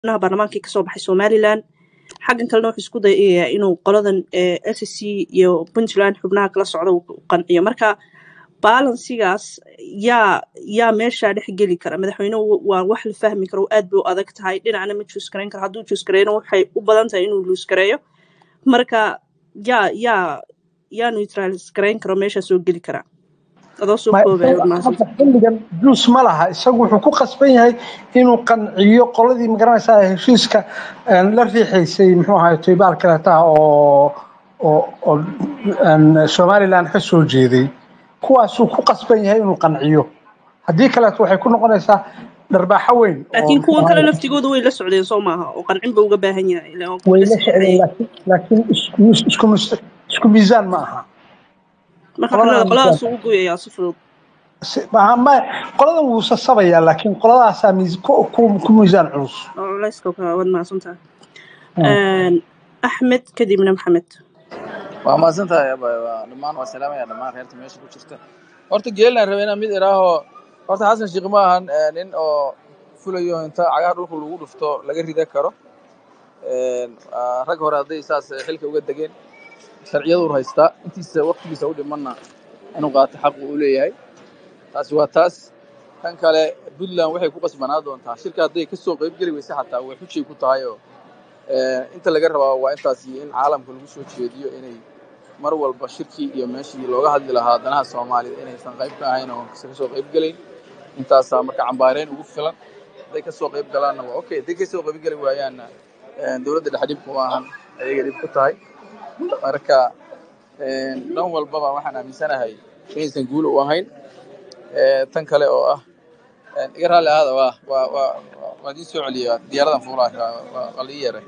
xubnaha baarlamaankii kasoo baxay somalilan xaggan kalena wuxuu isku dayayaa inuu qoladan s c iyo puntland xubnaha kala socda uu qanciyo marka balansigaas yaa yaa meeshaa dhex geli kara madaxweynuhu waa wax la fahmi karo aad bay u adag tahay dhinacna ma juus garayn karo hadduu juus gareeyna waxay u badan tahay inuu luus gareeyo marka yaa yaa yaa neutralis garayn karo meeshaa soo geli karaa adoo soo koobaya waad mahadsantahay hadda xilligan juus ma laha isagu wuxuu ku qasban yahay inuu qanciyo qoladii magaranaysaa heshiiska een, la riixaysay muxuu ahaay toybaal kaleeta oo oo oo een, somaliland ka soo jeeday kuwaasuu ku qasban yahay inuu qanciyo haddii kaleeto waxay ku noqonaysaa dharbaaxo weyn oo laakiin muxuu kuwan kale ahaay laftigooda way la socdeen soo maaha oo qancin ba uga baahan yahay ilaa waa kuwa way la la socdeen saxeexayay laakiin laakiin isku isku mis- isku miisaan ma aha marka qoladan xubnada miisaan qoladaas ugu goyayaa si fudud si- ma- ma- qoladan wuu sasabayaa laakiin qoladaasaa miis ku ku- ku miisaan culus oo culayska ka waad mahadsantahay Hmm. axmed kadibna maxamed waa mahadsantahay abay waa dhammaan waa salaamaya dhammaan reerta meesha ku jirta horta geelan rabay inaan mid iraaho horta xasan sheekh ma ahan eh, nin oo fulayo inta cagaha dhulka lagu dhufto laga rida karo Een, ah, rag hore hadday saas xilka uga degeen sharciyadu ur haystaa intiisa waqtigiisa u dhimanna inuu qaato xaq uu u leeyahay taasi waa taas kan kale puntland waxay ku qasbanaa doontaa shirka hadday kasoo qayb geli weyse xataa way xujay ku tahay oo eh, inta laga rabaa waa intaas iyo in caalamka lagu soo jeediyo inay mar walba shirkii iyo meeshii looga hadli lahaa danaha soomaalida inaysan qayb ka ahayn oo ka soo qayb gelayn intaasaa marka cambaareyn ugu filan hadday kasoo qayb galaanna waa okay hadday kasoo qayb geli waayaanna eh, dowladda dhexe dhib kuma ahan ayaga dhib ku tahay marka eh, dhan walbaba waxaan aaminsanahay inaysan guul u ahayn Eh, tan kale oo ah eh, iga raalli ahaada waa waa waa waa- waa idiin soo celiya diyaaradan fuulaha waa waa la ii yeeray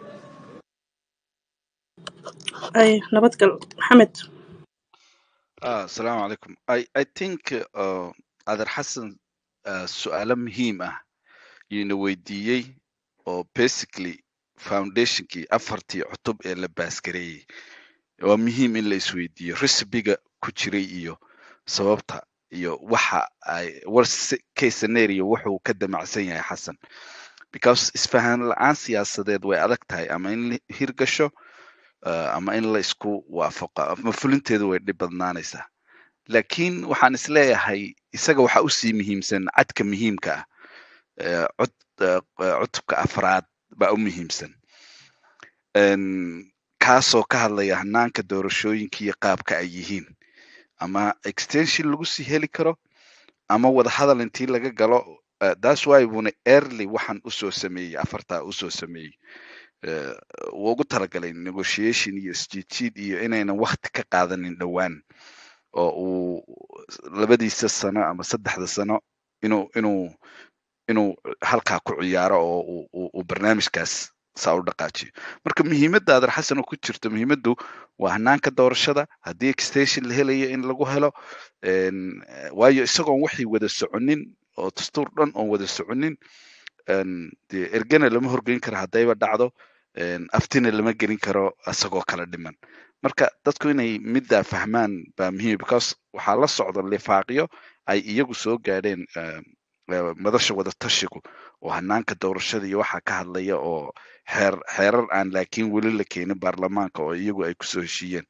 ay nabadgal maxamed Ah, Assalamu alaikum. I, I think uh, Adar Hassan uh, su'aalo muhiim ah yuna weydiiyey oo basically foundationkii afartii cutub ee la baasgareeyey waa muhiim in la isweydiiyo recibiga ku jiray iyo sababta iyo waxa ay worst case scenario wuxuu ka damacsan yahay xasan because isfahan la-aan siyaasadeed way adag tahay ama in la hirgasho uh, ama in la isku waafaqo ama fulinteedu way dhib badnaanaysaa laakiin waxaan isleeyahay isaga waxa usii muhiimsan cadka muhiimka ah eh, cod eh, eh, cutubka afraad baa u muhiimsan En, kaasoo ka hadlaya hanaanka doorashooyinka iyo qaabka ay yihiin ama extension lagu sii heli karo ama wada hadal intii laga galo uh, that's why buna early waxaan usoo sameeyey afartaa usoo sameeyey Eh, wuu ugu talagalay negotiation iyo isjiidjiid iyo inaynan wakti ka qaadanin dhowaan oo uu labadiisa sano ama saddexda sano inuu inuu inuu halkaa ku ciyaaro oo uu uu- uu barnaamijkaas saa u dhaqaajiyo marka muhiimadda adar xasan oo ku jirto muhiimaddu waa hanaanka doorashada haddii extension la helayo in lagu helo En, eh, waayo isagoon waxay wada soconin oo dastuur dhan oon wada soconin en, dee ergena lama horgeyn karo haddayba dhacdo en, aftina lama gelin karo isagoo kala dhiman marka dadku inay middaa fahmaan baa muhiim because waxaa la socda lifaaqyo ay iyagu soo gaadheen eh, eh, madasha wada tashigu oo hanaanka doorashada iyo waxaa ka hadlaya oo xeer xeerar aan laakiin weli la keenin baarlamaanka oo iyagu ay kusoo heshiiyeen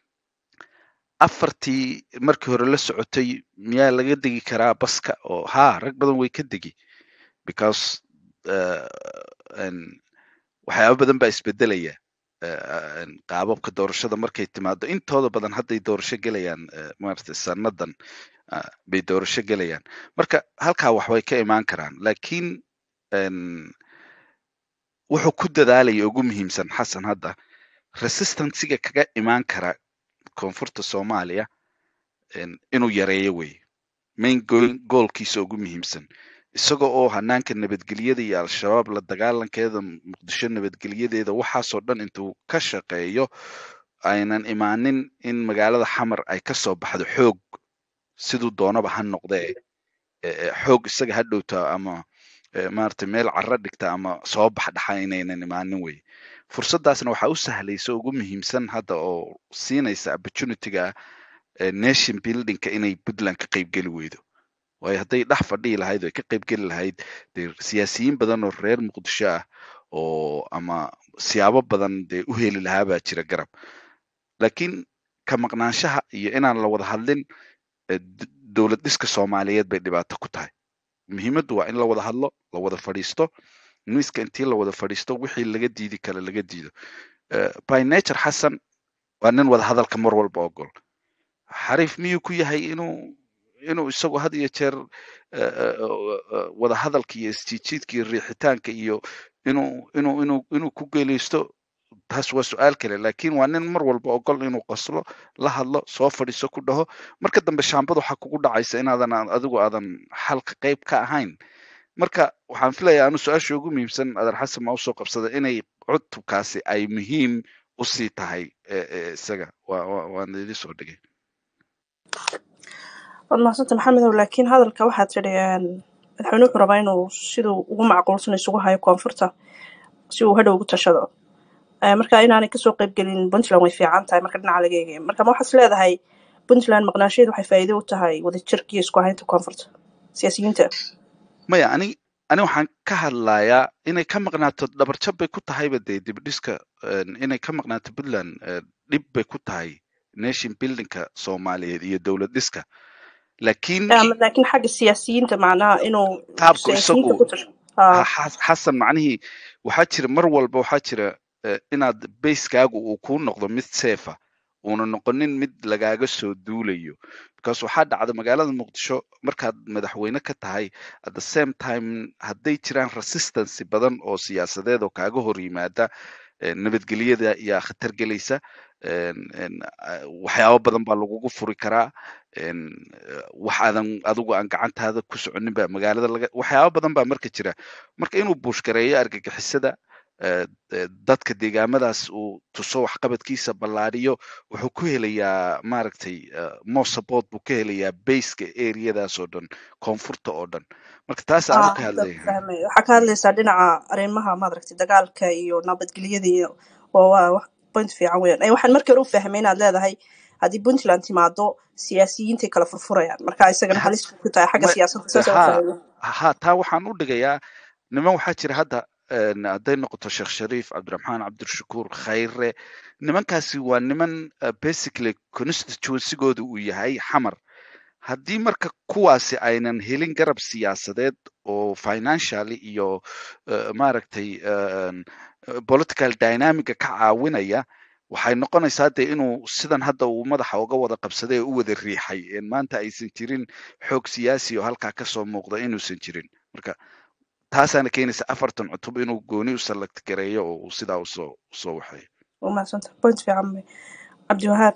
afartii markii hore la socotay miyaa laga degi karaa baska oo haa rag badan way ka degi because uh, en, waxyaabo badan baa isbedelaya eh, en, qaababka doorashada markay timaado intooda badan hadday doorasho gelayaan eh, maaragtay sanadan ah, bay doorasho gelayaan marka halkaa wax way ka imaan karaan laakiin en, wuxuu ku dadaalaya ugu muhiimsan xasan hadda resistansiga kaga imaan kara koonfurta soomaaliya en, inuu yareeyo wey main goal- goalkiisa ugu muhiimsan isaga oo hanaanka nabadgelyada iyo al-shabaab la dagaalankeeda muqdisho nabadgelyadeeda waxaasoo dhan intuu ka shaqeeyo aynan imaanin in magaalada xamar ay kasoo baxdo xoog siduu doonaba ha noqdee e- e, xoog isaga ha dhowta ama e, maaragtay meel carro dhigta ama soo bax dhaxa inaynan imaanin wey fursaddaasna waxaa u sahlaysa ugu muhiimsan hadda oo siinaysa opportunityga ah eh, nation buildingka inay puntland ka qaybgeli weydo waayo hadday dhex fadhihi lahayd oo ay ka qaybgeli lahayd dee siyaasiyiin badan oo reer muqdisho ah oo ama siyaabo badan dee u heli lahaa baa jira garab laakiin ka maqnaanshaha iyo inaan la wada hadlin eh, d- dowlad dhiska soomaaliyeed bay dhibaato ku tahay muhiimaddu waa in la wada hadlo la wada fadhiisto miiska intii la wada fadhiisto wixii laga diidi kale laga diido Eh, by nature xasan waa nin wada hadalka mar walba ogol xariif miyuu ku yahay inuu inuu isagu had iyo jeer eh, eh, eh, wada hadalka iyo isjiijiidka iyo riixitaanka iyo inuu inuu inuu inuu ku geeleysto taas waa su-aal kale laakiin waa nin mar walba ogol inuu qoslo la hadlo soo fadhiiso ku dhaho marka dambe shaambada waxaa kugu dhacaysa inaadan aan- adigu aadan xalka qayb ka ahayn marka waxaan filayaa anu su-aasha ugu muhiimsan adar xasan ma usoo qabsada inay cutubkaasi ay muhiim usii tahay eh, eh, isaga waa waa- waan idin soo dhigay waad mahadsanta maxamedow laakiin hadalka waxaad tidhi een, madaxweyne wuxuu rabaa inuu siduu ugu macquulsan isugu hayo koonfurta si uu hadhow ugu tashado Eh, marka inaanay kasoo qaybgelin puntland way fiican tahay marka dhinaca laga eegayo marka ma waxaad is leedahay puntland maqnaashadeedu waxay faa'iido u tahay wadajirka iyo isku haynta koonfurta siyaasiyiinta maya ani ani waxaan ka hadlayaa inay ka maqnaato dhabarjab bay ku tahayba dee dibdhiska een, inay ka maqnaato puntland eh, dhib bay ku tahay nation buildingka soomaaliyeed iyo dowlad dhiska laakiin Eh, ama laakiin xagga siyaasiyiinta macnaha inuu qaabku siyaasiyiinta isagu ku tasho Ah, ha- xas- xasan macnihii waxaa jira mar walba waxaa jira eh, inaad bayskaagu uu kuu noqdo mid seefa uuna noqonin mid lagaaga soo duulayo because waxaa dhacda magaalada muqdisho markaad madaxweyne ka tahay at the same time hadday jiraan resistance badan oo siyaasadeed oo kaaga hor yimaada eh, nabadgelyada yaa khatar gelaysa en- en, ah, waxyaabo badan baa lagugu furi karaa en, eh, wax aadan adigu aan gacantaada ku soconin baa magaalada laga waxyaabo badan baa marka jira marka inuu buushgareeyo argagixisada eh, eh, dadka deegaamadaas uu tuso waxqabadkiisa ballaariyo wuxuu ku helayaa maaragtay eh, more support buu ka helayaa baseka areadaas oo dhan koonfurta oo dhan marka taas aanu ah, ka hadda hadlaya fahmay waxaa ka hadlaysaa dhinaca arrimaha maaragtay dagaalka iyo nabadgelyada iyo waa waa wax point fiican weeyaan Eh, waxaan markii hore u fahmay inaad leedahay haddii puntland timaado siyaasiyiintay kala furfurayaan marka isagana Ha- halis ku tahay xagga ma- siyaasadda saas u ha fahmay ha taa waxaan u dhigayaa niman waxaa jira hadda en, hadday noqoto sheekh shariif cabdiraxmaan cabdirashakuur khayre nimankaasi waa niman uh, basically constituencygooda uu yahay xamar haddii marka kuwaasi aynan helin garab siyaasadeed oo financially iyo uh, maaragtay uh, political dynamica ka caawinaya waxay noqonaysaa dee inuu sidan hadda uu madaxa uga wada qabsaday oo u wada riixay en maanta aysan jirin xoog siyaasi oo halkaa kasoo muuqda inuusan jirin marka taasaana keenaysa afartan cutub inuu gooni u select gareeyo oo uu sidaa usoo usoo waxeeyo waa mahadsanta point fiican wey cabdiwahaab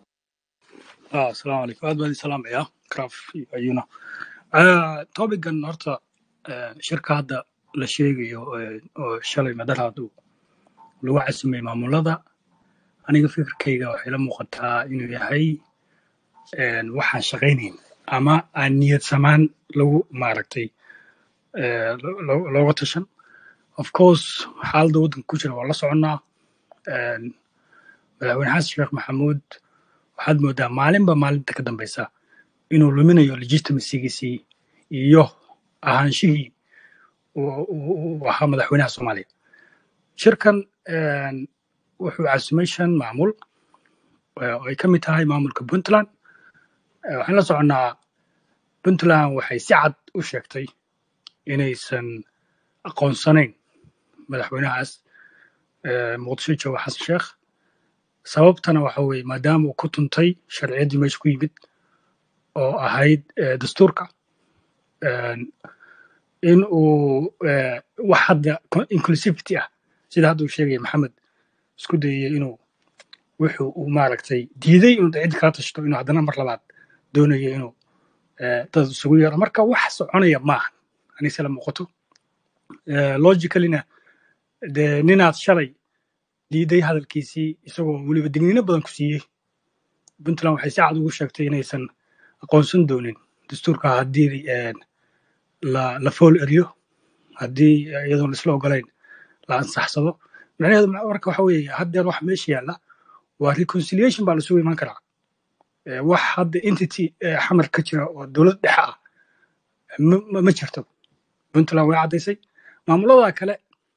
ah asalaamu calaykum aad baan idin salaamayaa craf iyo ayuna Ah, topican horta eh, shirka hadda la sheegayo eh, oo shalay madaraad uu lagu casimay maamulada aniga fikirkayga waxay la muuqataa inuu yahay eh, waxaan shaqaynayn ama aan niyad samaan lagu maaragtay eh, lo- lo- looga tashan of course xaaladda waddanka ku jira waa la soconnaa Eh, madaxweyne xasan sheekh maxamuud waxaad moodaa maalinba maalinta ka dambeysa inuu luminayo legitimacygiisii iyo ahaanshihii uu uu- uu ahaa madaxweynaha soomaaliya shirkan een, wuxuu casumay shan maamul eh, oo ay ka mid tahay maamulka puntland Eh, waxaan la soconnaa puntland waxay si cad u sheegtay inaysan aqoonsanayn madaxweynahaas eh, muqdisho jooga xasan sheekh sababtana waxa weeye maadaama uu ku tuntay sharciyaddii meesha ku yimid oo ahayd eh, dastuurka een, in uu eh, wax hadda co- inclusivity ah sida hadda uu sheegaya maxamed isku dayay inuu wuxuu uu maaragtay diiday inuu ciddi kala tashto inuu haddana mar labaad doonayo inuu eh, dad isugu yeero marka wax soconaya maaha anise la muuqato Eh, logicallyna dee ninaad shalay diiday hadalkiisii isagoo weliba digniino badan ku siiyey puntland waxay si cad ugu sheegtay inaysan aqoonsan doonin dastuurka haddii eh, la la fool eriyo haddii iyadoon isla ogolayn la ansaxsado macnaheedu ma- marka waxa weeye haddeer waxa meesha yaalla waa reconciliation baa lasugu imaan karaa Eh, wax hadda entity eh, xamar ka jira oo dowlad dhexe ah ma ma- ma jirto puntland way caddaysay maamulada kale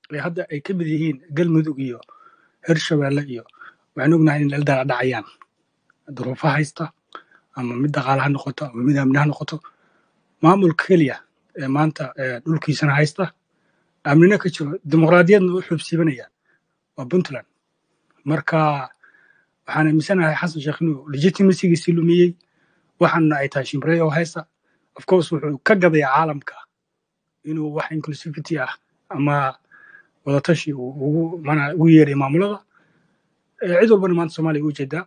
ee hadda ay ka mid yihiin galmudug iyo hirshabeelle iyo waxaan ognahay in la dhacayaan duruufo haysta ama mid dhaqaale ha noqoto ama mid amni ha noqoto maamulka keliya ee maanta ee dhulkiisana haysta amnina ka jiro dimuqraadiyadna u xubsiibanaya waa puntland marka waxaan aaminsanahay xasan sheekh inuu legitimacygiisii lumiyey waxaana ay tahay shimrey oo haysta of course wuxuu ka gadayaa caalamka inuu wax inclusivity ah ama wadatashi uu ugu mana ugu yeeray maamulada Eh, cid walbana maanta soomaaliya u jeedaa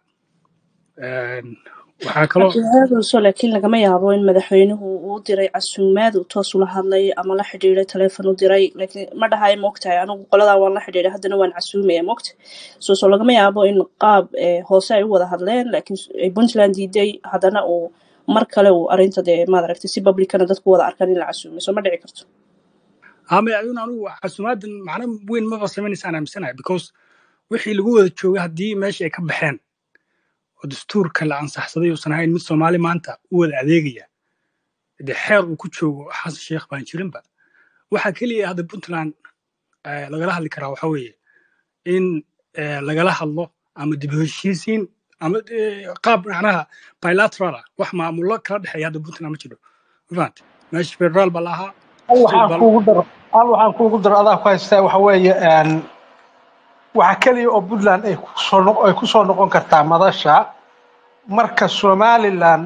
Een, waxaa kaloo cabdiwahaabso laakiin lagama yaabo in madaxweynuhu uu u diray casuumaad uu toos ula hadlay ama la xidhiiray taleefon u diray laakiin ma dhahayo maogtahay anigu qoladaa waan la xidhiiray haddana waan casuumaya maogta so so lagama yaabo in qaab eh, hoose ay u wada hadleen laakiin s- ay puntland diiday haddana uu mar kale uu arrinta dee maad aragtay si publicana dadku wada arkaan in la casuumay so ma dhici karto ama ayuun anigu casuumaadan macno weyn maba samaynaysa aaminsanahay because wixii lagu wada joogay haddii meesha ay ka baxeen oo dastuurka la ansaxsaday uusan ahayn mid soomaali maanta u wada adeegaya dee xeer uu ku joogo xasan sheekh baan jirinba waxaa keliya hadda puntland eh, lagala hadli karaa waxa weeye in eh, lagala hadlo ama dib u heshiisiin ama eh, qaab macnaha bilateral ah wax maamulo kala dhexeeya hadda puntland ma jiro mafahante meesha federaal baa la ahaa hal state waxaan baa kuugu daro hal waxaan kuugu daro adaa ku haystaa waxa weeye een, waxa keliya oo puntland ay kusoo noq- ay kusoo noqon kartaa madasha marka somaliland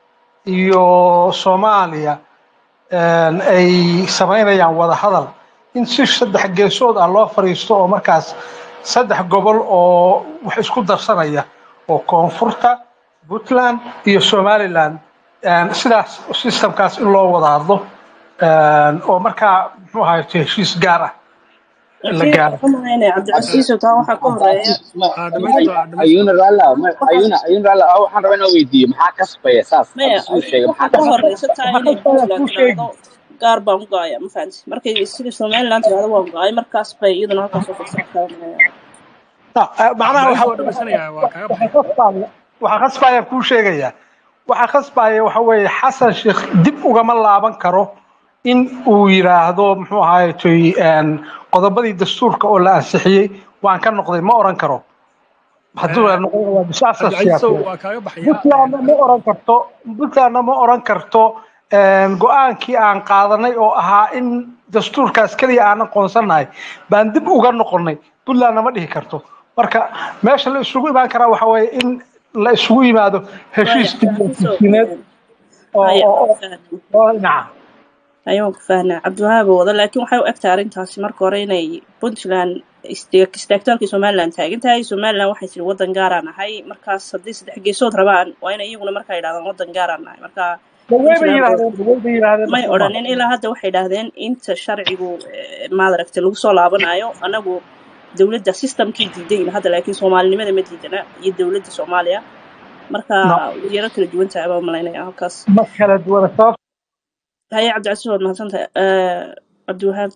iyo soomaaliya een, ay samaynayaan wada hadal in si saddex geesood ah loo fadhiisto oo markaas saddex gobol oo wax isku darsanaya oo koonfurta puntland iyo somaliland een, sidaas systemkaas in loo wada hadlo een, oo markaa muxuu ahaye heshiis gaar ah la laakiin gaaro waxaan malaynaya cabdicasiiso taa waxaa ka horeeya ah dhamaysto ah dhamaysto ayuuna raala waxaa ayuuna ayuuna raala waxaan rabaa inaan weydiiyo maxaa kasbaya saas maya hadda siduu sheegay waxaa maxaa ka kasbaya horeysa taa waxaa inay kasbaya puntland kuu sheegi tiraahdo gaar baan u go'aya ma fahanti markay sida somaliland tiraahdo waan go'ay markaas bay iyaduna halkaas oo fadhisan kartaa malaya No, eh, macnaha cabdicasiis waxa waa dhamaysanaya waa kaaga baxaya waxa khasbaya waxa khasbaya kuu sheegaya waxa khasbaya waxa weeye xasan sheekh dib ugama laaban karo in uu yiraahdo muxuu ahaye toy een, qodobadii dastuurka oo la ansixiyey waan ka noqday ma oran karo hadduu la noqon waa bisaasa cabdicasiisow siyaasadeed waa kaaga baxaya puntlandna ma oran karto puntlandna ma oran karto een, go-aankii aan qaadanay oo ahaa in dastuurkaas keliya aan aqoonsanahay baan dib uga noqonay puntlandna ma dhihi karto marka meesha la isugu imaan karaa waxa weeye in la isugu yimaado maya heshiis cabdicasiiso diblomaasiyineed oo haya oo oo fahmi oo dhinaca ayaan ku fahnaa cabdiwahaab wada laakiin waxay u egtahay arrintaasi marka hore inay puntland isteeg- istaagtaalkii somaliland taagan tahay somaliland waxay tiri waddan gaaraan nahay markaas haddii saddex geesood rabaan waa inay iyaguna markaa yidhahdaan waddan gaaraan nahay marka dawey bay puntland oo yidhahdeen dawey bay yidhahdeen may marka odhanin ilaa hadda waxay idhaahdeen inta sharcigu eh, maad aragtay lagu soo laabanayo anagu dowladda systemkii diidayn hadda laakiin soomaalinimada ma diidana iyo dowladda soomaaliya marka no yaro kala duwan tahay baa malaynaya halkaas ma kala duwana sabab haye cabdicasiis waad mahadsantahay Eh, cabdiwahaab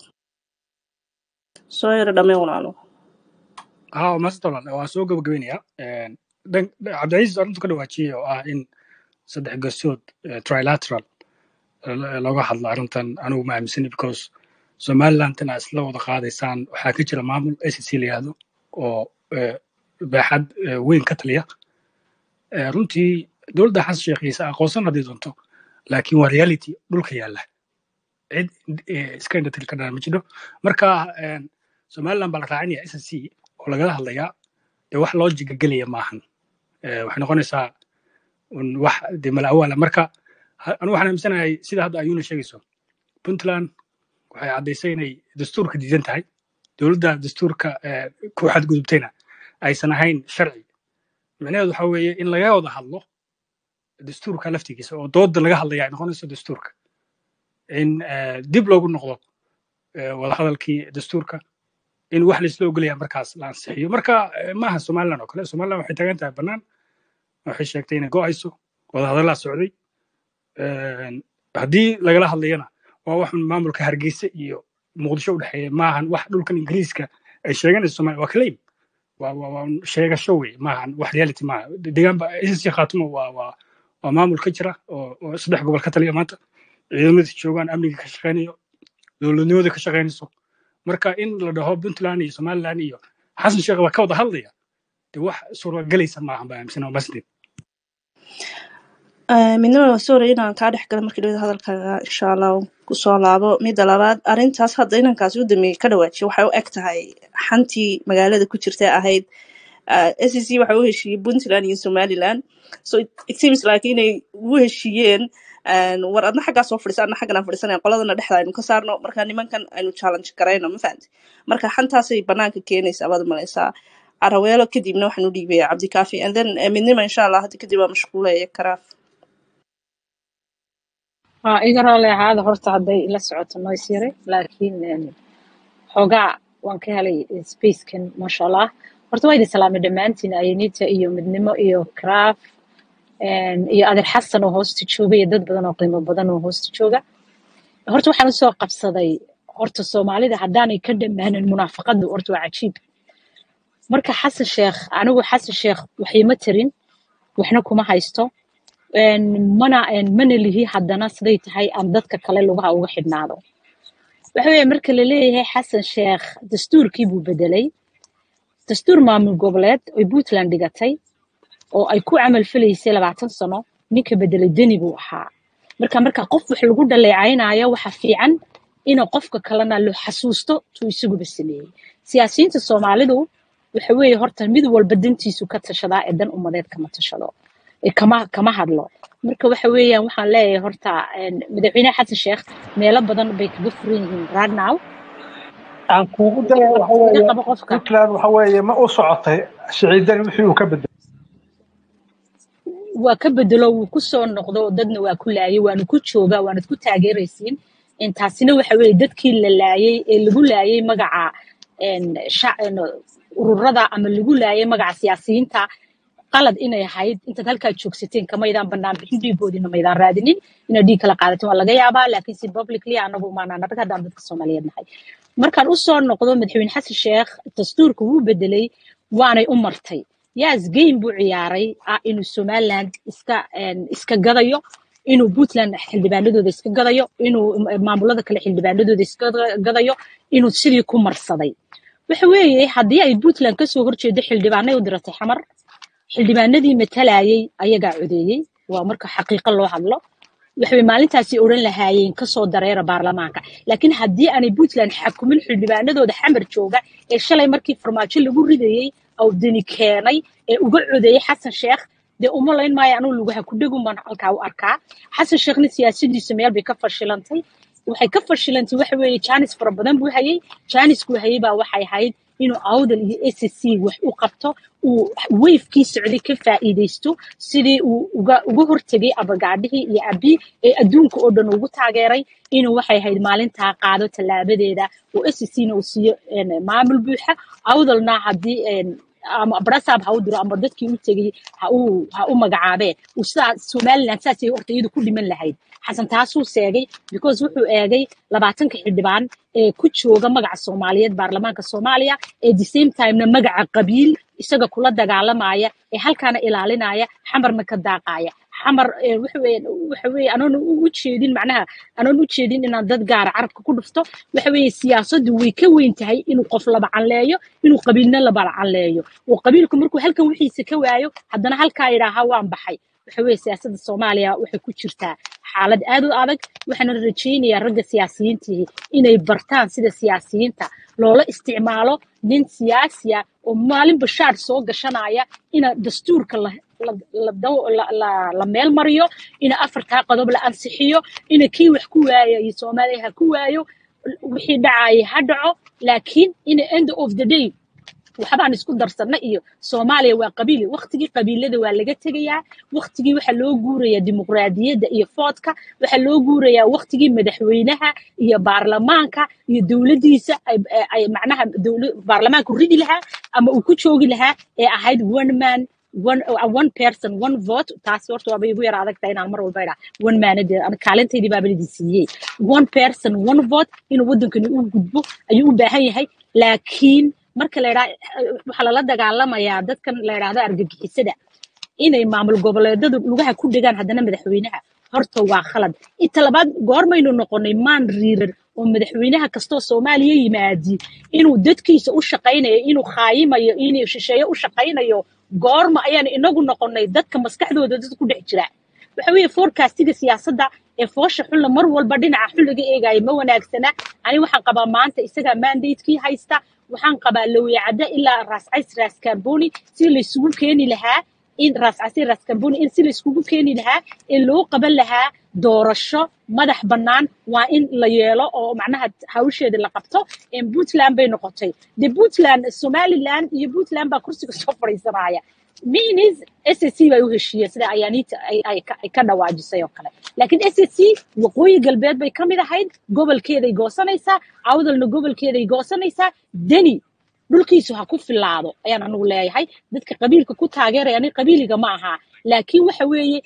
soo yaro dhameen walaalo ها ما طبعا waa soo gabagabeynaya dhan cabdicasiis arrintu ka dhawaajiyey oo ah in saddex garsood eh, trilateral eh, looga hadlo arrintan anigu ma aaminsani because somalilandna isla wada qaadaysaan waxaa ka jira maamul acc la yihahdo oo eh, baaxad eh, weyn ka taliya Eh, runtii dowladda xasan sheekhiisa aqoonsan haddii doonto laakiin waa reality dhulka yaalla cid eh, iska indhatiri ka dhana ma jiro marka eh, somaliland baa la raacinaya acc oo lagala hadlayaa dee wax loo jigagelaya maahan Eh, waxay noqonaysaa un wax dee malaawaala marka ha- anigu waxaan aaminsanahay sida hadda ayuuna sheegayso puntland waxay caddaysay inay dastuurka diidan tahay dowladda dastuurka eh, ku xadgudubtayna aysan ahayn sharci micnaheedu waxa weeye in laga wada hadlo dastuurka laftigiisa oo dooda laga hadlaya ay noqonayso dastuurka in eh, dib loogu noqdo eh, wadahadalkii dastuurka in wax laisla ogolaya markaas la ansixiyo marka eh, maaha somaliland oo kale somaliland waxay taagan tahay bannaan waxay sheegtay inay go'ayso wadahadallaa socday Een, haddii lagala hadlayana waa wax maamulka hargeysa iyo muqdisho u dhexeeya maahan wax dhulkan ingiriiska ay sheeganayso somalia waa claim waa waa waa un sheegasho wey maahan wax reality maaha deegaanba ssc khaatumo waa waa waa maamul ka jira oo oo saddex gobol ka taliya maanta ciidamada joogaan amniga ka shaqeynayo dowladnimada ka shaqeynayso marka in la dhaho puntland iyo somaliland iyo xasan sheekh baa ka wada hadlaya de wax suuragelaysa maahan baa aaminsanaa masdin midnimada sorry inaan kaa dhex gala markii dhawada hadalkaaga insha allah kusoo laabo midda labaad arrintaas hadda inankaasi u dambeeyey ka dhawaajiye waxay u eg tahay xantii magaalada ku jirta ahayd s c waxay u heshiiyey puntland iyo somaliland so it, it seems like inay u heshiiyeen and war adna xaggaa soo fadhisa adna xaggan aan fadhisanaya qoladana dhexda aynu ka saarno marka nimankan aynu challenge garayno ma fahamti marka xantaasay banaanka keenaysaa baad malaysaa caraweelo kadibna waxaan u dhiibaya cabdikaafi and then eh, midnima insha allah hadda kadib waa mashquulaya karaaf haa iga raalli ahaada horta hadday ila socoto nois yare laakiin em, xoogaa waan ka helay spacekan maasha allah horta waa idin salaamay dhammaantiin ayanita iyo midnimo iyo craft em, iyo adeer xasan oo hoosta jooga iyo dad badan oo qiimo badan oo hoosta jooga horta waxaan usoo qabsaday horta soomaalida haddaanay ka dhammaanin munaafaqadu horta waa cajiib marka xasan sheekh anigu xasan sheekh waxima tarin waxna kuma haysto een, mana een, mana lihi haddana siday tahay aan dadka kale lugaha uga xidhnaado waxa weeye marka la leeyahay xasan sheekh dastuurkii buu bedelay dastuur maamul goboleed oy puntland dhigatay oo ay ku camal falaysay labaatan sano ninka bedelay deni buu ahaa marka marka qof wax lagu dhaleecaynayo waxa fiican inuu qofka kalena lo xasuusto tuu isaguba sameeyey siyaasiyiinta soomaalidu waxa weeye horta mid walba dantiisu ka tashadaa ee dan umadeed kama tashado ee kama kama hadlo marka waxa weeyaan waxaan leeyahay horta een, madaxweyne xasan sheekh meelo badan bay kaga furan yihiin right now aan kuugu daya waxa iga weeye qabo qofka puntland waxa weeye ma u socotay siciidani wixii uu ka bedelay waa ka bedelo wuu ku soo noqdo dadna waa ku laayay waana ku joogaa waanad ku taageeraysiin intaasina waxa weeye dadkii la laayay ee lagu laayay magaca een, sha- een, ururada ama lagu laayay magaca siyaasiyiinta qalad inay ahayd intaad halkaa joogsateen kamaydaan banaan bixin dhiigoodina maydaan raadinin inaad dhiig kala qaadatin waa laga yaabaa laakiin si publicly anagu maanaan arag haddaan dadka soomaaliyeed nahay markaan usoo noqdo madaxweyne xasan sheekh dastuurka wuu bedelay waanay u martay yaas game buu ciyaaray ah inuu somaliland iska een, iska gadayo inuu puntland xildhibaanadooda iska gadayo inuu maamulada kale xildhibaanadooda iska gadayo inuu sidii ku marsaday waxa weeye haddii ay puntland kasoo horjeedo xildhibaanay u diratay xamar xildhibaanadii matalayay ayagaa codeeyey waa marka xaqiiqo loo hadlo waxay maalintaasi odhan lahaayeen kasoo dareera baarlamaanka laakiin haddii aanay puntland xakumin xildhibaanadooda xamar jooga ee shalay markii farmaajo lagu ridayey oo deni keenay ee uga codeeyey xasan sheekh dee uma layn maayo anuu lugaha ku dhegun baan halkaa u arkaa xasan sheekhna siyaasadiisa meel bay ka fashilantay waxay ka fashilantay waxa weeye jaanis fara badan buu hayay jaaniskuu hayay baa waxay ahayd inuu awdal iyo s c wax u qabto uu weyfkii socday ka faa'iidaysto sidii uu uga uga hortegay abagaadhihii iyo abi ee adduunka oo dhan ugu taageeray inuu waxay ahayd maalintaa qaado tallaabadeeda oo s c na uu siiyo een, maamul buuxa awdalna haddii een, ama brasaab ha u diro ama dadkii u tegay ha u ha u magacaabeen uu sidaa somaliland saasay horta iyadu ku dhiman lahayd xasan taasuu seegay because wuxuu eegay labaatanka xildhibaan ee ku jooga magaca soomaaliyeed baarlamaanka soomaaliya ee the same timena magaca qabiil isaga kula dagaalamaya ee halkaana ilaalinaya xamarna ka daaqaya xamar ee, waxa weeye waxa weeye anoon u u jeedin macnaha anoon u jeedin inaan dad gaara carabka ku dhufto waxa weeye siyaasaddu way ka weyn tahay inuu qof laba canleeyo inuu qabiilna laba canleeyo oo qabiilku markuu halkan wixiisa ka waayo haddana halkaa yidhaaha waan baxay waxa weeye siyaasadda soomaaliya waxay ku jirtaa xaalad aad u adag waxaana rajaynayaa ragga siyaasiyiintihi inay bartaan sida siyaasiyiinta loola isticmaalo nin siyaasi ah oo maalin bashaar soo gashanaya ina dastuurka la la la daw- la la- la meel mariyo ina afartaa qodob la ansixiyo ina kii wax ku waayo iyo soomaaliya ha ku waayo wixii dhacaya ha dhaco laakiin ina end of the day waxbaan isku darsanna iyo soomaaliya waa qabiili waktigii qabiilada waa laga tegayaa waktigii waxaa loo guurayaa dimuqraadiyadda iyo foodka waxaa loo guurayaa waktigii madaxweynaha iyo baarlamaanka iyo dowladdiisa ay ay- ay macnaha dowla baarlamaanku ridi lahaa ama uu ku joogi lahaa ee ahayd one man one uh, one person one vote taasi horta waaba igu yara adag tahay inaan mar walba idhaa one manade ana kaalintaydii baaba lidin siiyey one person one vote inuu waddankani u gudbo ayuu u baahan yahay laakiin marka la idhaa waxaa lala dagaalamayaa dadkan la idhaahdo argagixisada inay maamul goboleedadu lugaha ku dhegaan haddana madaxweynaha horta waa khalad inta labaad goormaynu noqonay maan riiran oo madaxweynaha kastoo soomaaliya yimaadi inuu dadkiisa u shaqaynayo inuu khaayimayo inuu shisheeye u shaqaynayo goorma ayaan inagu noqonay dadka maskaxdooda dad ku dhex jira waxa weeye forecastiga siyaasadda ee foosha xunla mar walba dhinaca xun laga eegayo ma wanaagsana ani waxaan qabaa maanta isagaa mandatekii haysta waxaan qabaa lawiyacadda ilaa raascays raaskamboni si laysugu keeni lahaa in raascasi raaskamboni in si layskugu keeni lahaa in loo qaban lahaa doorasho madax bannaan waa in la yeelo oo macnaha hawsheeda la qabto puntland bay noqotay de puntland somaliland iyo puntland baa kursiga soo fadhiisanaya minis s c bay u heshiiyeen sida ayaaniita ay ay ka ay ka dhawaajisay oo kale laakiin s c waqooyi galbeed bay ka mid ahayd gobolkeeday goosanaysaa awdalna gobolkeeday goosanaysaa deni dhulkiisu ha ku filaado ayaan anigu leeyahay dadka qabiilka ku taageeraya ani qabiiliga ma aha laakiin waxa weeye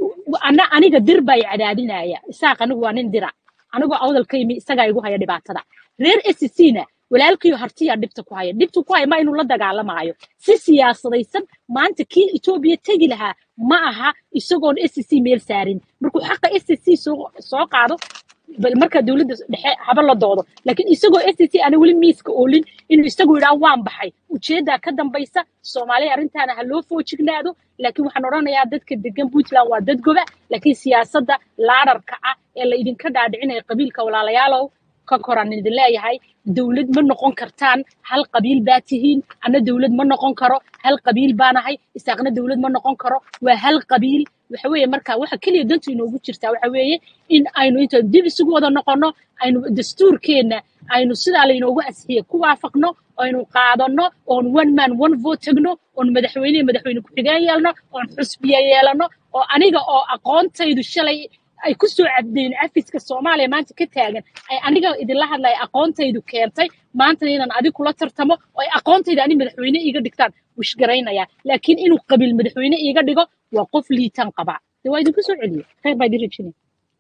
ana aniga dir baa i cadaadinaya isaaq anigu waa nin dira anigoo awdalka yimi isagaa igu haya dhibaatada reer s c na walaalkiyo hartiyaa dhibta ku haya dhibta ku haya ma inuu la dagaalamaayo si siyaasadaysan maanta kii etoobiya tegi lahaa ma aha isagoon s c meel saarin markuu xaqa s c soo soo qaado bal marka dowladda dhexe haba la doodo laakiin isagoo s c ana weli miiska oolin inuu isagu yidhaa waan baxay ujeeddaa ka dambaysa soomaaliya arrintaana ha loo foojignaado laakiin waxaan odhanayaa dadka degan puntland waa dad goba laakiin siyaasadda laadharka ah ee la idinka dhaadhicinaya qabiilka walaalayaalow ka koraan idin leeyahay dowlad ma noqon kartaan hal qabiil baa tihiin ana dowlad ma noqon karo hal qabiil baanahay isaaqna dowlad ma noqon karo waa hal qabiil waxa weeye marka waxa keliya dantu inoogu jirtaa waxa weeye in aynu inta dib isugu wada noqonno aynu dastuurkeenna aynu sidaa laynoogu asxiye ku waafaqno aynu qaadanno oon one man one vote tagno oon madaxweyne iyo madaxweyne ku-xigeen yeelno oon xusbiye yeelano oo aniga oo aqoontaydu shalay ay ku soo caddeyn afiska soomaaliya maanta ka taagan ay aniga idinla hadlaya aqoontaydu keentay maantana inaan adig kula tartamo oo ay aqoontayda ani madaxweyne iiga dhigtaan wishgaraynaya laakiin inuu qabiil madaxweyne iiga dhigo waa qof liitaan qabaa de waa idinku soo celiye khayr baa idin rajinaya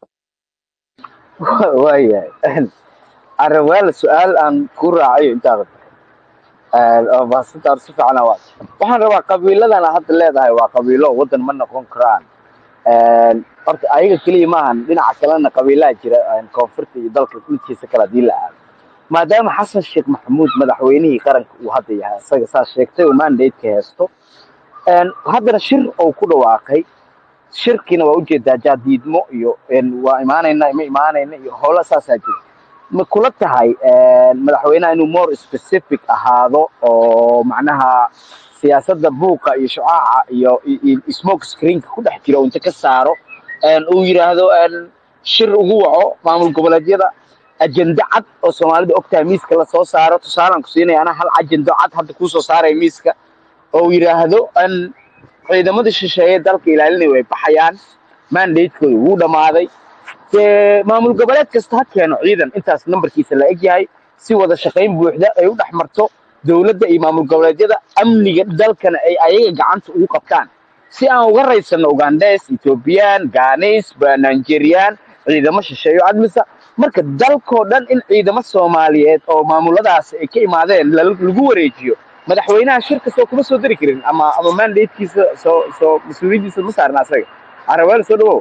waayahay arabeel su-aal aan ku raacayo intaada oo baasanta si fiican waa waxaan rabaa qabiiladana hadda leedahay waa qabiilo wadan ma noqon karaan horta ayaga keliya maahan dhinaca kalena qabiilaha jira koonfurta iyo dalka dhulkiisa kale hadii la aado maadaama xasan sheekh maxamuud madaxweynihii qaranka uu hadda yahay isaga saa sheegtay uu mandateka heesto haddana shir uu ku dhawaaqay shirkiina waa ujeedaa jaadiidmo iyo waa imaanayna ma imaanayna iyo howla saasaa jira ma kula tahay madaxweynaha inuu more specific ahaado oo macnaha siyaasadda buuqa iyo shucaaca iyo smoke screenka ku dhex jira uu inta ka saaro uu yidhaahdo shir ugu waco maamul goboleedyada ajende cad oo soomaalida ogtahay miiska lasoo saaro tusaalaan ku siinaya anaa hal ajendo cad hadda kuusoo saaraya miiska oo uu yidhaahdo ciidamada shisheeye dalka ilaalinaya way baxayaan mandatekooda wuu dhammaaday dee maamul goboleed kasta ha keeno ciidan intaas nambarkiisa la eg yahay si wada shaqayn buuxda ay u dhex marto dowladda iyo maamul goboleedyada amniga dalkana ay ayaga gacanta ugu qabtaan si aan uga raysano ugandes ethoobiyan ganis nigerian ciidamo shisheeyo admisa marka dalkoo dhan in ciidamo soomaaliyeed oo maamuladaas ay ka imaadeen lagu wareejiyo madaxweynaha shir kastoo kuma soo dari karin ama ama mandatekiisa soo soo mas-uuliyaddiisa ma saarna asaga araweel soo dhawow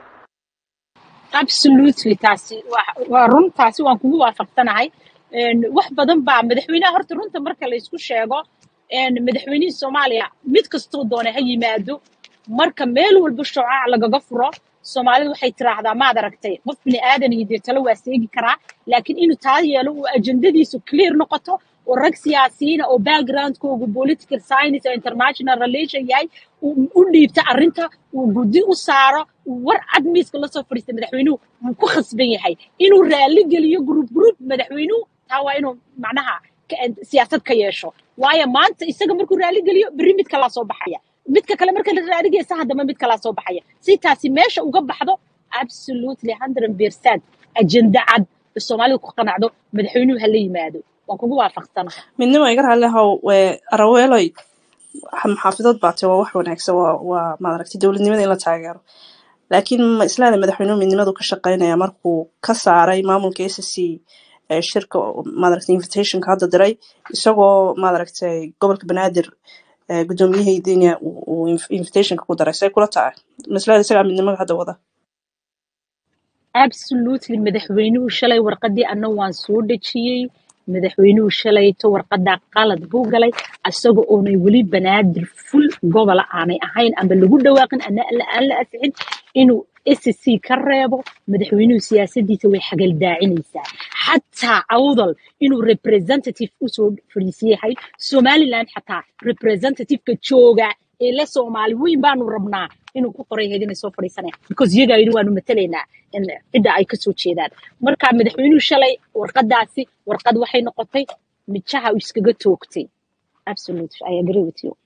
absolutely taasi waa waa run taasi waan kugu waafaqsanahay wax badan baa madaxweynaha horta runta marka laysku sheego madaxweynihii soomaaliya mid kastoo doona ha yimaado marka meel walba shucaac lagaga furo soomaalidu waxay tiraahdaa maad aragtay qof bini aadan iyo dee talo waa seegi karaa laakiin inuu taa yeelo uu ajendadiisu clear noqoto oo rag siyaasiyiina oo backgroundkoogu political science oo international relation yahay uu u dhiibta arrinta uu guddi u saaro uu war cad miiska lasoo fadhiista madaxweynuhu wuu ku khasban yahay inuu raalli geliyo group group madaxweynuhu taa waa inuu macnaha siyaasad ka yeesho waayo maanta isaga markuu raalli geliyo berri mid kalaa soo baxaya midka kale marka la raaligeysa haddama mid kalaa soo baxaya si taasi meesha uga baxdo absolutely hundred percent ajenda cad soomaalidu ku qanacdo madaxweynuhu ha la yimaado waan kugu waafaqsanahay midnimo iga raalli ahow araweeloy maxaafidood baate waa wax wanaagsan waa waa maaragtay dowladnimada in la taageero laakiin ma islaada madaxweynuhu midnimadu ka shaqeynaya markuu ka saaray maamulka s c shirka maaragtay invitationka hadda diray isagoo maaragtay gobolka banaadir guddoomiyaheydina uu invitationka ku daray say kula tahay maslada isagaa midnimada hadda wada absolutely madaxweynuhu shalay warqadii anna waan soo dhejiyey madaxweynuhu shalayto warqadaa qalad buu galay asaga oonay weli banaadir ful gobola aanay ahayn ama lagu dhawaaqin ana aan la asixin inuu SSC ka reebo madaxweynuhu siyaasadiisa way xagaldaacinaysaa xataa awdal inuu representative usoo fadhiisiyahay somaliland xataa representativeka jooga ee la soomaali weyn baanu rabnaa inuu ku qoray hayd inay soo fadhiisanayaan because iyagaa yidhi waanu matalaynaa in cidda ay kasoo jeedaan marka madaxweynuhu shalay warqadaasi warqad waxay noqotay mijaha uu iskaga toogtay absolutely i agree with you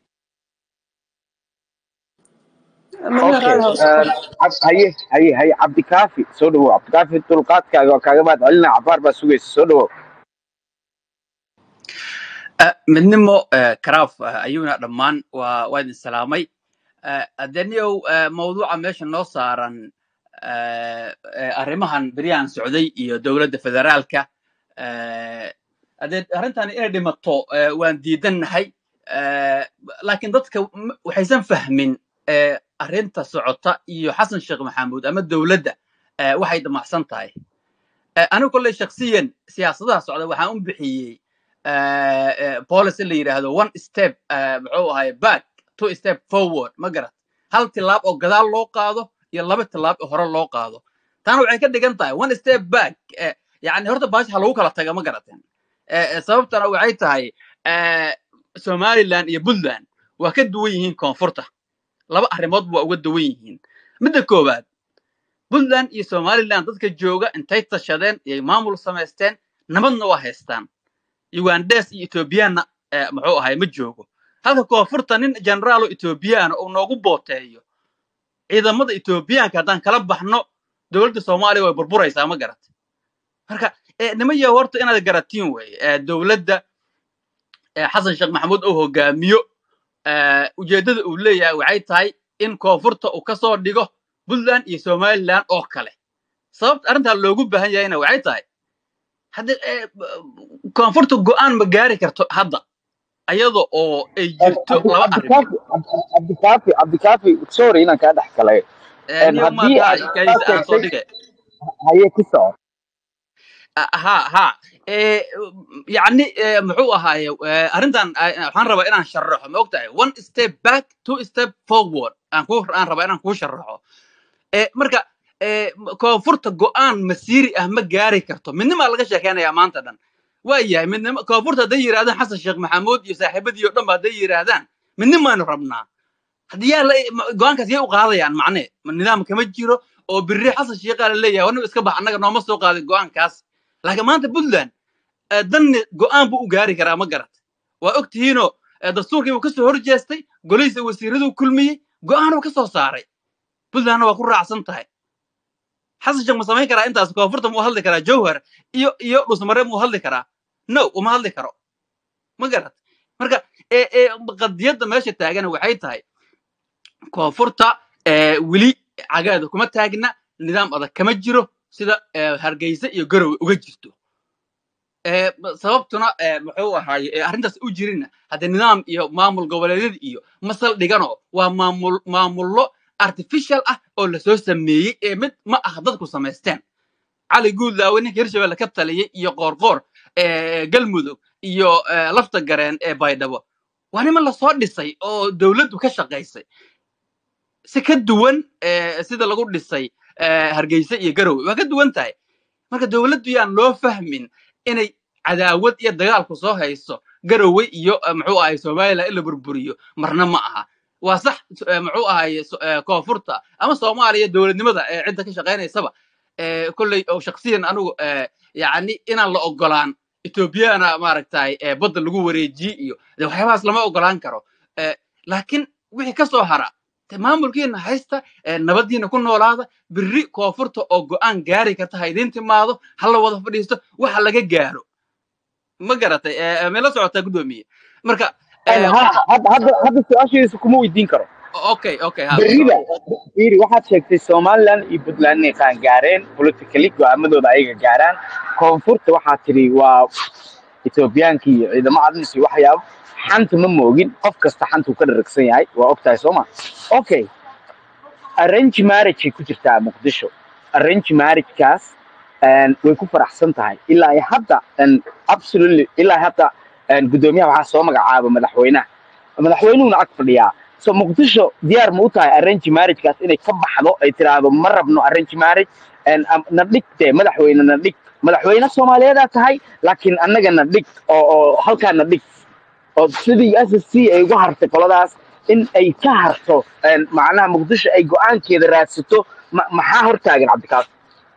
Maria okay Rao, Cab- haye haye haye cabdikaafi soo dhawow cabdikaafi dulqaadkaaga waa kaaga mahad celinaa cabaar baa sugaysa soo dhawow Ah, midnimo eh, karaaf ah, ayuuna dhammaan waa waa idin salaamay Ah, adeniyow eh, mawduuca meesha noo saaran eh, eh, arrimahan beryahan socday iyo dowladda federaalka eh, hadee arrintan inay dhimato eh, waan diidannahay Eh, laakiin dadka m- waxaysan fahmin eh, arrinta socota iyo xasan sheekh maxamuud ama dowladda eh, waxay damacsan tahay Eh, anigu kolley shaksiyan siyaasadaha socda waxaan u bixiyey eh, eh, policy la yidhaahdo one step eh, muxuu ahay back two step forward ma garat hal tilaab oo gadaal loo qaado iyo laba tilaab oo hore loo qaado taana waxay ka dhigan tahay one step back eh, yani horta baasha ha lagu kala taga ma garateen Eh, eh, sababtana waxay tahay eh, somaliland iyo puntland waa ka duwan yihiin koonfurta laba arrimood waa uga duwan yihiin midda koowaad puntland iyo somaliland dadka jooga intay tashadeen iyay maamul samaysteen nabadna waa haystaan ugandes iyo ethoobiyaanna eh, muxuu ahay ma joogo halka koonfurta nin generaalo ethoobiyaana uu noogu booteeyo ciidamada ethoobiyaanka haddaan kala baxno dowladda soomaaliya way burburaysaa ma garat marka eh, nima yaho horta inaad garatiin weye eh, dowladda eh, xasan sheekh maxamuud uu hogaamiyo eh, ujeeddada uu leeyahay waxay tahay in koonfurta uu ka soo dhigo puntland iyo somaliland oo kale sababta arrintaa loogu baahan yahayna waxay tahay hadda eh, koonfurta go'aan ma gaari karto hadda ayada oo ay jirto Cabdi- laba arrimood cabdikaafi cabdikaafi cabdikaafi sorry inaan kaa dhex galay Eh, niyo haddii maadaa aad ikaysa kaa aan soo sheegtay dhige haye ku soco Ah, ha ha Eh, yacni eh, muxuu ahaaye eh, arrintan ah, waxaan rabaa inaan sharaxo ma ogtahay one step back two step forward aan ku aan rabaa inaan kuu sharaxo Eh, marka eh, m- koonfurta go'aan masiiri ah ma gaari karto midnimaa laga sheekeynayaa maanta dhan waa yahay midnimo koonfurta hadday yidhahdaan xasan sheekh maxamuud iyo saaxiibadii oo dhan ba hadday yidhaahdaan midnimaanu rabnaa haddii yaa la ma- go'aankaas yay u qaadayaan macne ma nidaam kama jiro oo birri xasan sheekhaa la leeyahay warniba iska bax annaga nooma soo qaadin go'aankaas laakiin maanta puntland eh, danni go'aan buu u gaari karaa ma garat waa og tihiinoo eh, dastuurkii buu kasoo horjeestay golihiisa wasiiraduu kulmiyey go'aanuu ka soo saaray puntlandna waa ku raacsan tahay xasan sheekh ma samayn karaa intaas koonfurta muu hadli karaa jowhar iyo iyo dhusmare muu hadli karaa no uma hadli karo ma garat marka eh, eh, qadiyadda meesha taagana waxay tahay koonfurta eh, weli cagaada kuma taagna nidaam adag kama jiro sida eh, hargeysa iyo garowe uga jirto Eh, b- sababtuna eh, muxuu ahaaye eh, arrintaas u jirina hadde nidaam iyo maamul goboleedyada iyo masal dhigano waa maamul maamullo artificial ah oo lasoo sameeyey ee mid ma ah dadku samaysteen cali guudlaawe ninka hirshabelle ka taliyey iyo qoorqoor eh, galmudug iyo eh, lafta gareen ee baydhabo waa niman lasoo dhisay oo dowladdu ka shaqaysay si ka duwan eh, sida lagu dhisay eh, hargeysa iyo garowe waa ka duwan tahay marka dowladdu yaan loo fahmin inay cadaawad iyo dagaalku soo hayso garowe iyo eh, muxuu ahay somaliland in la burburiyo marna ma aha waa sax eh, muxuu ahay so- eh, koonfurta ama soomaaliya dowladnimada ee cidda ka shaqaynaysaba eh, kolley oo shaksiyan anigu eh, yacni inaan la ogolaan etoobiyana maaragtay eh, badda lagu wareejiye iyo de waxyaabahaas lama ogolaan karo Eh, laakiin wixii ka soo hara de maamulkiina haysta eh, nabadiina ku noolaada biri koonfurta oo go'aan gaari karta ha idiin timaado ha la wada fadhiisto waxa laga gaaro ma garatay Eh, eh, meela socotaa guddoomiye marka Een, eh, ha hadda hadda hadda su-aashiisa kuma weydiin karo okay okay ha ku berrida soco fiiri waxaad sheegtay somaliland iyo puntland inay qaangaareen politically go'aamadooda ayaga gaaraan koonfurta waxaad tidhi waa ethoobiyaanka iyo ciidamo cadlis iyo waxyaabo xanta ma moogin qof kasta xantuu ka dharagsan yahay waa ogtahay sooma okay arrange marriage ay ku jirtaa muqdisho arrange marriagekaas een, way ku faraxsan tahay ilaa iyo hadda een, absolutely ilaa iyo hadda een, guddoomiyaha waxaa soo magacaaba madaxweynaha madaxweynuhuna ag fadhiyaa so muqdisho diyaar ma u tahay arrange marriagekaas inay ka baxdo ay tiraahdo ma rabno arrange marriage een, am- na dhig dee madaxweyne na dhig madaxweyne soomaaliyeedaa tahay laakiin annaga na dhig oo oo halkaa na dhig oo sidii s s c ay uga hartay qoladaas in ay ka harto een, macnaha muqdisho ay go-aankeeda raadsato ma- maxaa hortaagan cabdikaas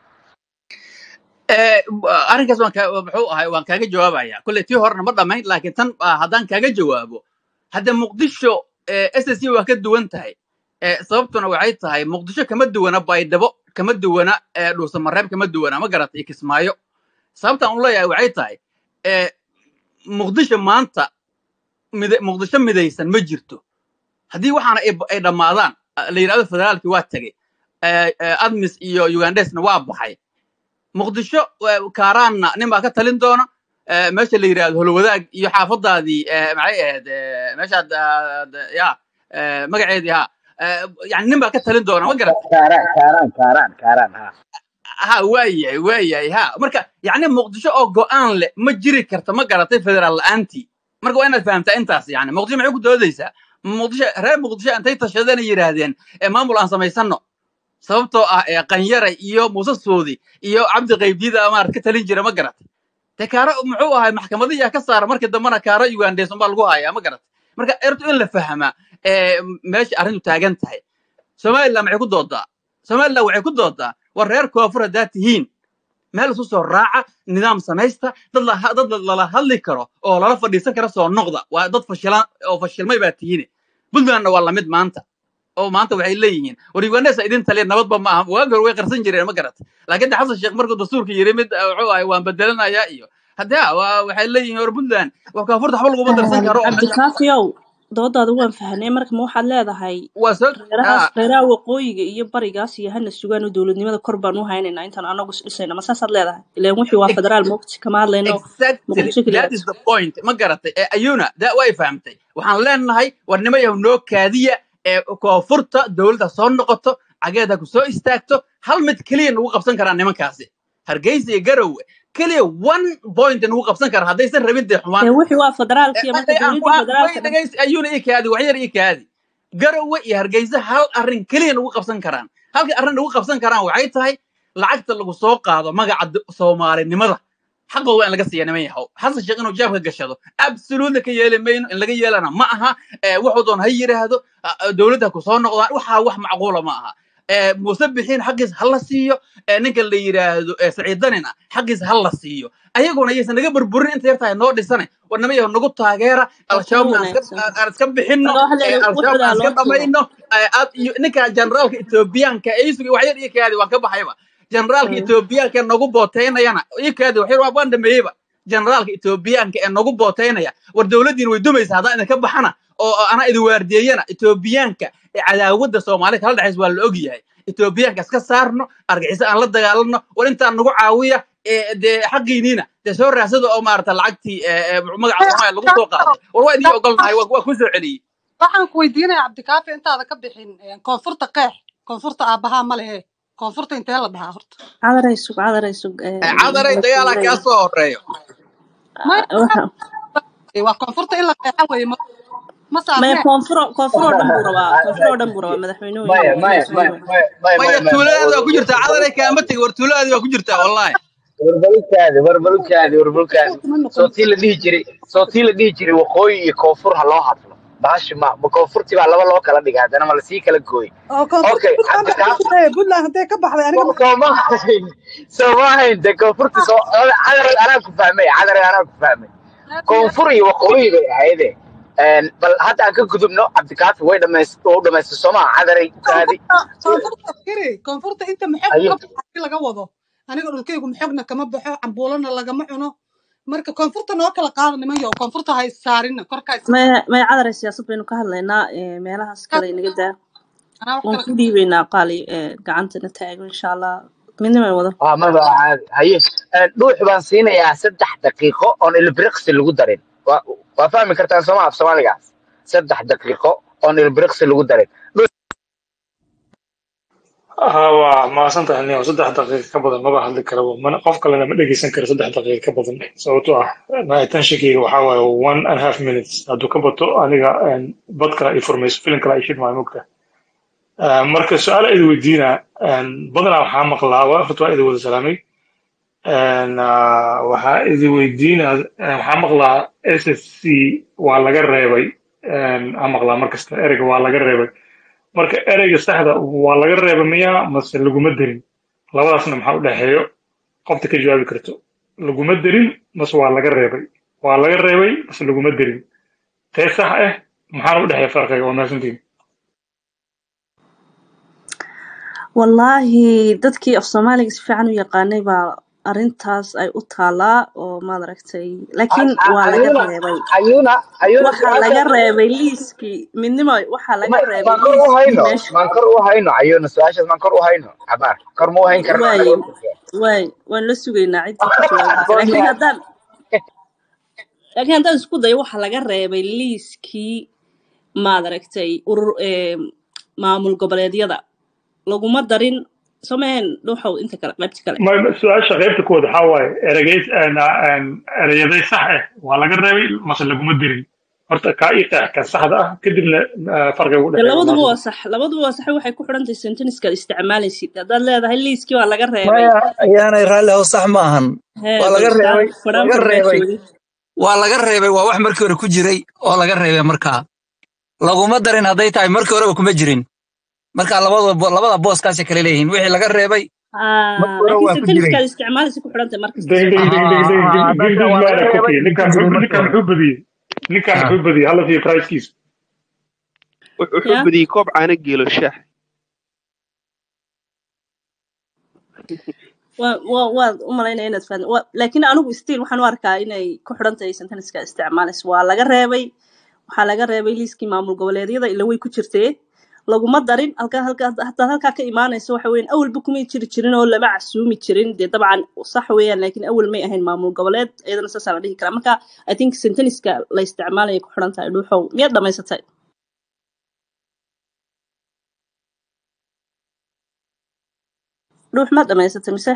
Eh, arrinkaas waan kaa muxuu ahay waan kaaga jawaabaya kolley tii horena ma dhammayn laakiin tan ah, haddaan kaaga jawaabo hadda muqdisho s s c waa ka duwan tahay Eh, sababtuna waxay tahay muqdisho kama duwana baydhabo kama duwana eh, dhuusamareeb kama duwana ma garata iyo kismaayo sababtaan u leeyahay waxay tahay eh, muqdisho maanta mid- muqdisho midaysan ma jirto haddii waxaana ay ay dhammaadaan ah, la yidhahdo federaalkii waa tegey eh, eh, admis iyo ugandesna waa baxay muqdisho eh, kaaraanna nin baa ka talin doona eh, meesha la yidhahdo holwadaag iyo xaafadaadii eh, maxay ahayd eh, meeshaad ah, d- ya eh, magaceedii ha eh, yani nin baa ka talin doona ma garat kaaraan kaaraan kaaraan kaaraan ha ha waayahay waayahay ha marka yacni muqdisho oo go'aan leh ma jiri karta ma garatay federaal la'aantii marka waa inaad fahamtaa intaas yani muqdisho maxay ku doodaysaa muqdisho reer muqdisho intay tashadeen ay yidhaahdeen ee maamul aan samaysano sababtoo ah ee qanyaray iyo muuse soodi iyo cabdi qaybdida maarad ka talin jira ma garatay de kaaro muxuu ahay maxkamadiyaa ka saara markii dambena kaaro ugandes unbaa lagu hayaa ma garatay marka ertu in la fahmaa ee meesha arrintu taagan tahay somaliland maxay ku doodaa somaliland waxay ku doodaa war reer koonfur haddaad tihiin meel isu soo raaca nidaam samaysta dad la dad lala hadli karo oo lala fadhiisan kara soo noqda waa dad fashilan oo fashilmay baa tihiin puntlandna waa lamid maanta oo maanta waxay leeyihiin war ugandesa idin taliya nabadba ma aha waagi hore way qarsan jireen ma garat laakiin de xasan sheekh markuu dastuurka yiri mid eh, wuxuu ahay waan bedelanayaa iyo hadde ha waa- waxay leeyihiin war puntland waa koonfurta waxba laguma darsan karo oo meesha cabdikaafiyow doodaada waan fahnay marka ma waxaad leedahay waa soo reerahaas ah, reeraha waqooyiga iyo barigaas iyo hana sugaan oo dowladnimada kor baan u haynaynaa intaan anagu is dhisayna ma saasaad leedahay ilaan wixii waa federaal moogti kama hadlayno exactly muqdisho that keliya is the point ma garatay ee ayuna da way fahamtay waxaan leenahay war nimo yahu noo kaadiya ee koonfurta dowladda soo noqoto cageeda ku soo istaagto hal mid keliya nagu qabsan karaan nimankaasi hargeysa iyo garowe keliya one point nagu qabsan kara haddaysan rabin dee xumaan dee wixii waa federaalkiya marka aan ku dowladdii way federaalka dhan dhegaysi ayuuna ii kaadi waxyar ii kaadi garowe iyo hargeysa hal arrin keliya nagu qabsan karaan halka arrin nagu qabsan karaan waxay tahay lacagta lagu soo qaado magaca d- soomaalinimada xaqooda waa in laga siiya niman yahow xasan sheekh inuu jaabka gashado absolutely ka yeeli mayno in laga yeelana ma aha Eh, wuxuu doon ha yidhaahdo ah, ah, dowladda ku soo noqdaan waxaa wax macquula ma aha Eh, muuse bixiin xaqiis ha la siiyo Eh, ninka la yidhaahdo eh, saciid danina xaqiis ha la siiyo ayaguna ayaysan naga burburin inta yartahay noo dhisane war nima yahow nagu taageera waa al-shabaab kuwa aan iska wanaagsan aan aan iska bixinno marka waxaa eh, leedahay al-shabaab wuxuudaa aan iska loo tuuro dhamayno eh, aad- iyo ninka generaalka etoobiyaanka ee isugi waxyar ii kaadi waan ka baxayba generaalka Mm. etoobiyaanka ee nagu booteynayana ii kaadi waxyar waa waan dhameeyeyba generaalka etoobiyaanka ee nagu booteynaya war dowladdiina way dumaysa haddaan idinka baxana oo oo anaa idin waardiyeeyana etoobiyaanka ee cadaawadda soomaalida kala dhexaysa waa la ogyahay etoobiyaanka iska saarno argaxiso aan la dagaalanno war intaan nagu caawiya ee dee xaqiiniina dee soo raadsada oo maarata lacagtii ee, ee, magaca soomaaliya lagu soo qaaday war waa idii ogolnahay waa waa ku soo celiyey waxaan ku weydiinaya cabdikaafi intaada ka bixin eh, koonfurta qeex koonfurta aabahaa ma lehe koonfurta intee la dhahaa horta cadaray sug cadaray sug Eh, cadaray dagaalaa kaa soo horeeyo maya waxa waa koonfurta in la qeexa weye ma ma maya saarnee koonfuro koonfur oo dhan buu rabaa koonfur oo dhan buu rabaa madaxweynuhu maya inuu maya inuu maya sameeyo maya maya maya maya maya tuuladaadi waa ku jirtaa cadaray kaama tegi war tuuladaadi waa ku jirtaa wallahi warbalukaadi warbalukaadi warbalukaadi kuma soo noqon tii la dhihi jiray soo tii la dhihi jiray waqooyi iyo koonfur ha loo hadlo bahashi ma ma koonfurtii baa laba loo kala dhigay haddana ma lasii kala gooy oo koonfurta okay puntland baa cabdikaaf ku jirtay puntland hadday ka baxday aniga soo soo ma ahayn soo ma ahayn de koonfurtii soo cadaray anaa ku fahmay cadaray anaa ku fahmay koonfur iyo waqooyi bay ahayde Een, bal hadda aan ka gudubno cabdikaafi way dhamays u dhamaystay soo maha cadaray kaadi koonfurta koonfurta firi koonfurta inta maxog ayo ka baxay laga wado aniga dhulkaygu maxogna kama baxo cambuulana lagama cuno marka koonfurta noo kala qaada niman yow koonfurta ha issaarina korkaa is maya maya cadaray siyaasad baynu ka hadlaynaa ee, meelahaas kale inaga daa anaa wax waan kale ku dhiibaynaa qaali ee, gacantana taago insha allah midnima wado waa maba caadi haye Een, dhuux baan siinayaa saddex daqiiqo oon ilbiriqsi lagu darin waa waa fahmi kartaan sooma af soomaaligaas saddex daqiiqo oon ilbiriqsi lagu darin Dhuux- ها waa mahadsantahay nin saddex daqiiqo ka badan maba hadli karaba mana qof kalena ma dhegeysan karo saddex daqiiqo ka badan sababtoo ah attentionkayga waxaa waaye one and a half minutes hadduu ka bato aniga een, bad kale ay furmayso filin kale ay shidmaayo mogta marka su-aal idi weydiina badanaa waxaa maqlaa waa horta waa idi wada salaamay Een, ah, waxaa idi weydiina waxaa maqlaa s s c waa laga reebay een, aan maqlaa markasta ereyga waa laga reebay marka ereyga saxda waa laga reeba miyaa mase laguma derin labadaasna maxaa u dhexeeyo qofta ka jawaabi karto laguma derin mase waa laga reebay waa laga reebay mase laguma derin tee sax ah maxaana u dhexeeya farqiga waa mahadsantihin wallaahi dadkii af soomaaliga si fiican u yaqaanay baa arrintaas ay u taalaa oo maad aragtay laakiin waa laga ayuuna reebay ayuuna ayuuna waxaa laga su-aasha reebay liiskii midnimo waxaa laga ma- reebay maan kor u liiskii hayno meesha maan kor u hayno ayuuna su-aashaas maan kor u hayno cabaar kor ma u hayn karno waaye anaga waay waan la sugaynaa ciddii ka jawaabaysa laakiin haddaan laakiin haddaan isku dayo waxaa laga reebay liiskii maad aragtay urur ee, maamul goboleedyada laguma darin someen dhuuxow inta kale qaybta kale ma ma- su-aasha qaybta kuwad waxaa waaye eregeys ereyaday sax ah waa laga reebay mase laguma derin horta kaa ii qeex ka saxda ah kadibna ah, farqiga u de dhexeeya waa labaduba waa mahadsantihin sax labaduba waa sax waxay ku xidhan tahay senteniskaad isticmaalaysid haddaad leedahay liiskii waa laga reebay maya ayaanay raalli ahow sax ma ahan hee waa bal laga fadhaan reebay fadhaan laga reebay farmaajoodi waa laga reebay waa wax markii hore ku jiray oo laga reebay markaa laguma darin hadday tahay markii horeba kuma jirin marka labada bo- labada booskaasay kale leeyihiin wixii laga reebay markii hore laakiin waa ku jiray senteniskaad isticmaalaysa ku xidhan tahay markasta ding ding someen ding ding ding Ah, ding ding hadday tahay ding waa laga maana reebay kofiye ma ninkaan jirin muxuu markii ninkaan hore muxuu badiyey ninkaan Ah. muxuu badiyey hala fiiyo pricekiisa wuxuu ya badiyey koob caano geelo shaax waa waa waad u malaynaya inaad fahmi wa- laakiin anigu stiil waxaan u arkaa inay ku xidhan tahay senteniska isticmaalaysa waa laga reebay waxaa laga reebay liiskii maamul goboleedyada ila way ku jirtee laguma darin halkaa halkaa hadaad halkaa ka imaanayso waxa weeyaan awalba kumay jiri jirin oo lama casuumi jirin dee dabcan sax weeyaan laakiin awal may ahayn maamul goboleed iyadana saasaa la dhihi karaa marka i think senteniska la isticmaalaya ku xidhan tahay dhuuxow miyaad dhamaysatay dhuux maad dhamaysatay mise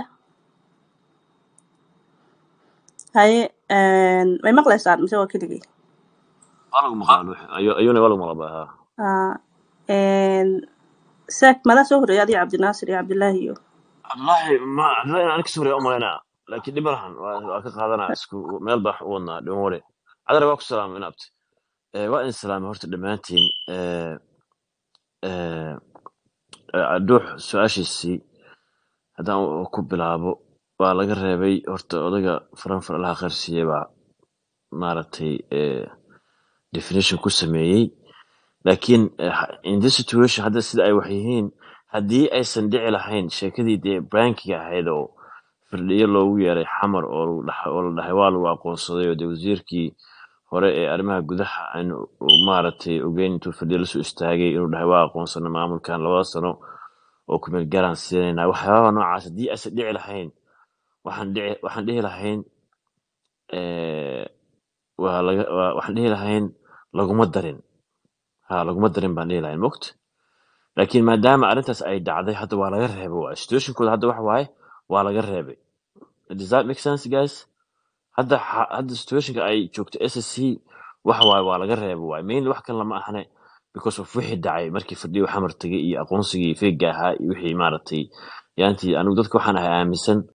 haye een, may maqlaysaan mise waa keligii waa lagu maqlaa dhuux Ayu- ayuuna waa lagu maqlaa ha Ah, een, saak madaa soo horreeyay adiga cabdinaasir iyo cabdilaahi iyo cabdullaahi ma cabdullaahi inaan kasoo horeeya u malaynaa laakiin dhib ma lahan waa waa ka qaadanaa isku meel baa wax u wadnaa dhiman ware cadar waa ku salaamay inaabti waa in salaamay horta dhammaantiin Eh, eh, eh, dhuux su-aashiisii haddaan u- ku bilaabo waa laga reebay horta odaga faranfar allaha qaarsiiyey baa maaragtay eh, definition ku sameeyey laakiin eh, ha- in this situation hadda sida ay wax yihiin haddii aysan dhici lahayn sheekadii dee brankiga ahayd oo firdhiyo loogu yeeray xamar oo lagu dhax- oo la dhahay waa lagu aqoonsaday oo dee wasiirkii hore ee arrimaha gudaha aan u- maaragtay ogeyn intuu firdhiyo lasoo istaagay inuu dhahay waa aqoonsana maamulkan labada sano oo kumeel gaaraan siinaynaa waxyaabaha noocaas haddii aysan dhici lahayn waxaan dhici waxaan dhihi lahayn eh, waa laga waa- waxaan dhihi lahayn laguma darin ha laguma darin baan dhihi lahayn mogt laakiin maadaama arrintaas ay dhacday hadda waa laga reebay waa situationkooda hadda waxa waaye waa laga reebay does that make sense guys hadda xa- hadda situationka ay joogto s s c waxa waaye waa laga reebay waaye mainly wax kale lama ahane because of wixii dhacay markii fadhiyo xamar tagay iyo aqoonsigii feega ahaa iyo wixii maaragtay yaantii anigu dadka waxaan ahay aaminsan